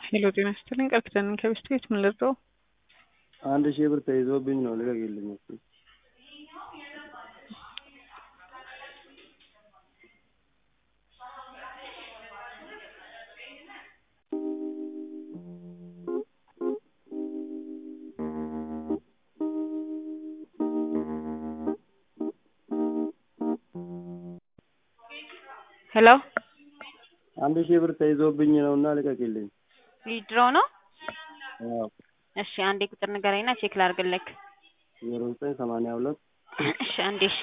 ሄሎ ጤና ይስጥልኝ ቃል ኪዳን ነኝ ከቤስት ቤት ምን ልርዳው? አንድ ሺህ ብር ተይዞብኝ ነው ልቀቅልኝ እስኪ ሄሎ አንድ ሺህ ብር ተይዞብኝ ነው እና ልቀቅልኝ ዊድሮ ነው? አዎ እሺ አንዴ ቁጥር ንገረኝና ቼክ ላድርግልክ። ዜሮ ዘጠኝ ሰማንያ ሁለት እሺ አንዴ እሺ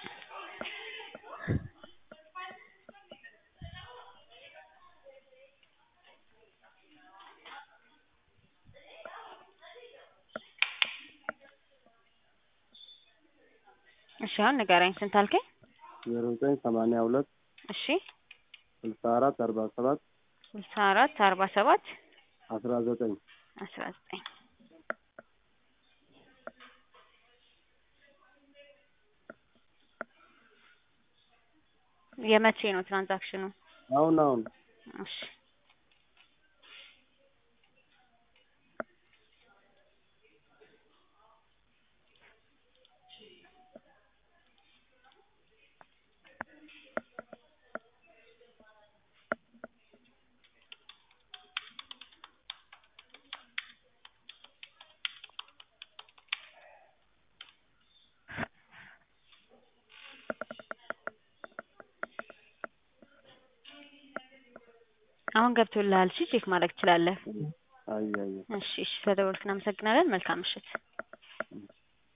እሺ አሁን ንገረኝ ስንት አልከኝ? ዜሮ ዘጠኝ ሰማንያ ሁለት እሺ ስልሳ አራት አርባ ሰባት ስልሳ አራት አርባ ሰባት አስራ ዘጠኝ አስራ ዘጠኝ የመቼ ነው ትራንዛክሽኑ? አሁን አሁን እሺ አሁን ገብቶልሃል። እሺ ቼክ ማድረግ ትችላለህ። አይ አይ እሺ እሺ ስለደወልክ እናመሰግናለን። መልካም ምሽት።